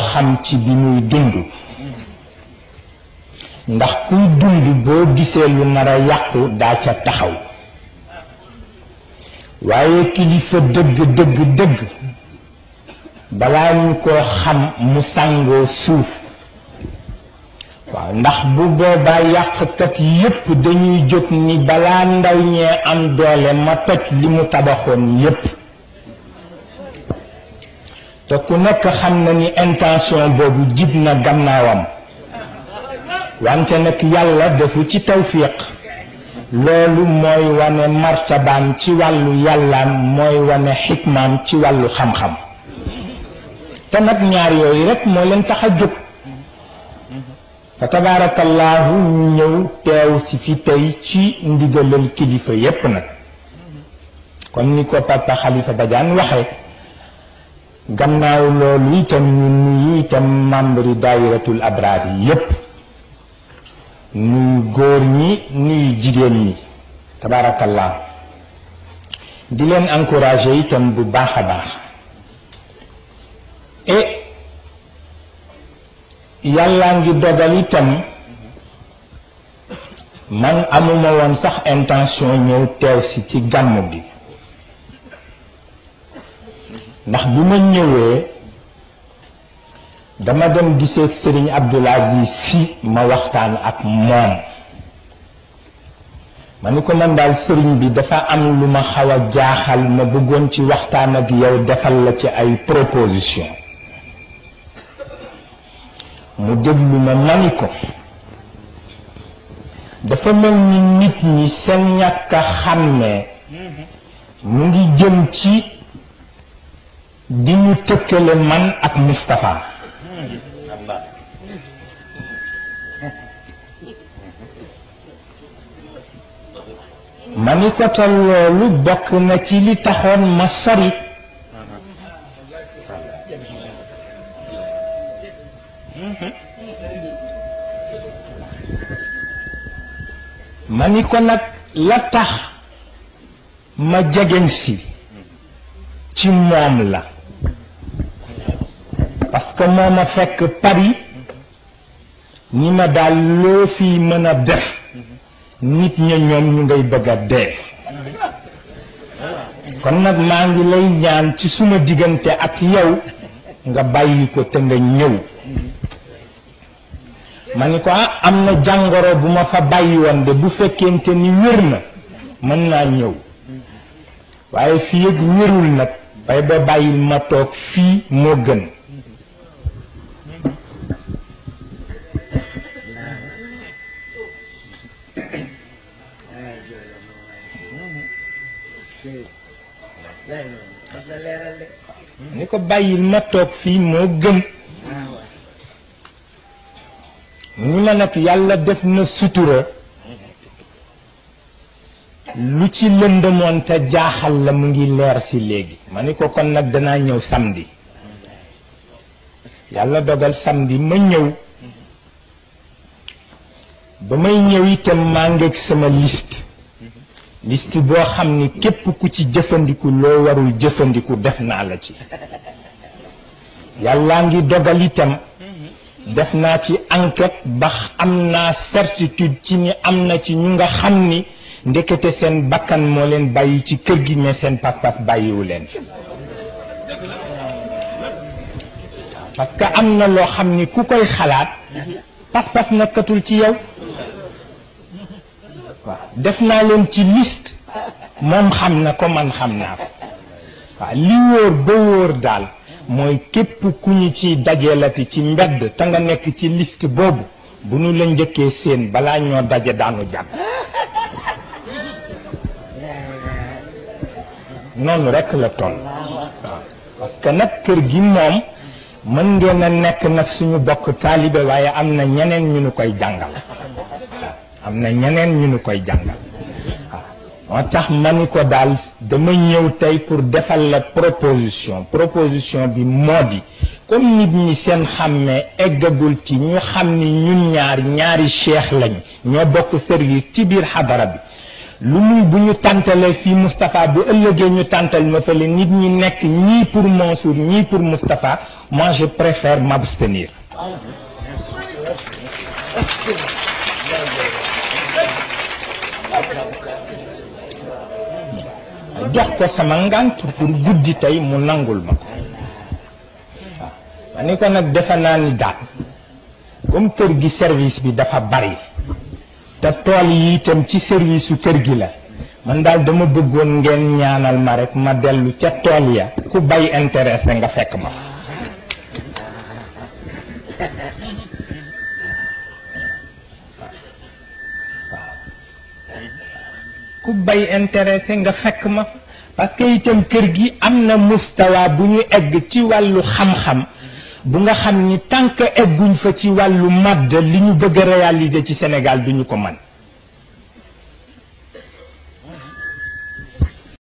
xam ci bi muy dund ndax kuy dund boo gisee lu nar a yàqu daa ca taxaw waaye kilifa dëgg dëgg dëgg balaa ñu ko xam mu sàngoo suuf waaw ndax bu boobaa yàqkat yépp dañuy jóg ni balaa ndaw ñee am doole ma toj li mu tabaxoon yépp te ku nekk xam na ni intention boobu jib na gannaawam wante nag yàlla defu ci tawfiq loolu mooy wane martabaam ci wàllu yàllaam mooy wane xikmaam ci wàllu xam-xam te nag ñaar yooyu rek moo leen tax a jóg fa tabaarakallaahu ñu ñëw teew ci fi tey ci ndigalal kilifa yépp nag kon ni ko papa Xalifa Badiane waxe gannaaw loolu itam ñu nuyu itam membre daayiratul abraar yi yépp nuyu góor ñi nuyu jigéen ñi tabaarakallaahu di leen encourager itam bu baax a baax et yàllaa ngi dogal itam man amuma woon sax intention ñëw teew si ci gàmm bi ndax bi ma ñëwee dama dem gisee sëriñ Abdoul Aziz si ma waxtaan ak moom ma ni ko man daal sëriñ bi dafa am lu ma xaw a jaaxal ma bëggoon ci waxtaan ak yow defal la ci ay proposition mu déglu ma mani ko dafa mel ni nit ñi seen ñàkk a xàmmee mu ngi jëm ci di ñu tëkkale man ak Moustapha ma ni ko te loolu bokk na ci li taxoon ma sori ma ni ko nag la tax ma jegeñ si ci moom la parce que moo ma fekk Paris ni ma daal loo fii mën a def nit ña ñoom ñu ngay bëgg a dee kon nag maa ngi lay ñaan ci suma diggante ak yow nga bàyyi ko te nga ñëw ma ni ko ah am na jàngoro bu ma fa bàyyi woon de bu fekkente ni wér na mën naa ñëw waaye fii ak wérul nag bay ba bàyyil ma toog fii moo gën ni ko bàyyil ma toog fii moo gën ni ma nag yàlla def na sutura lu ci lëndëmoon te jaaxal la mu ngi leer si léegi ma ni ko kon nag danaa ñëw samedi yàlla dogal samedi ma ñëw ba may ñëw itam maa ngeeg sama liste liste boo xam ni képp ku ci jëfandiku loo warul jëfandiku def naa la ci yàllaa ngi dogal itam def naa ci enquête ba am naa certitude ci ni am na ci ñu nga xam ni ndekete seen bakkan moo leen bàyyi ci kër gi mais seen pas-pas bàyyiwu leen fi parce que am na loo xam ni ku koy xalaat pas-pas nekkatul ci yow waaw def naa leen ci liste moom xam na ko man xam naa ko waaw li wóor ba wóor daal mooy képp ku ñu ci dajeelati ci mbedd te nga nekk ci liste boobu bu nu la njëkkee seen balaa ñoo daje daanu jàpp noonu rekk la toll waaw parce que nag kër gi moom mën ngeen a nekk nag suñu bokk taalibe waaye am na ñeneen ñu nu koy jàngal waaw am na ñeneen ñu nu koy jàngal waaw moo tax ma ni ko daal dama ñëw tey pour defal la proposition proposition bi moo di comme nit ñi seen xàmmee eggagul ci ñu xam ni ñun ñaar ñaari cheikh lañ ñoo bokk service ci biir xadara bi lu muy bu ñu tàntalee fii Moustapha bu ëllëgee ñu tàntal ma fële nit ñi nekk ñii pour Mansour ñii pour Moustapha moi je préfère m'abstenir jox ko sama ngànt pour guddi tey mu nangul ma ko waaw ma ni ko nag defe naa ni daal comme kër gi service bi dafa bari te tool yi itam ci service su kër gi la man daal dama bëggoon ngeen ñaanal ma rek ma dellu ca tool ya ku bay intéressé nga fekk ma fa ku bay intéressé nga fekk ma fa parce que itam kër gi am na mustawa bu ñu egg ci wàllu xam-xam bu nga xam ni tant que egguñ fa ci wàllu madd li ñu bëgg a réaliser ci Sénégal duñu ko man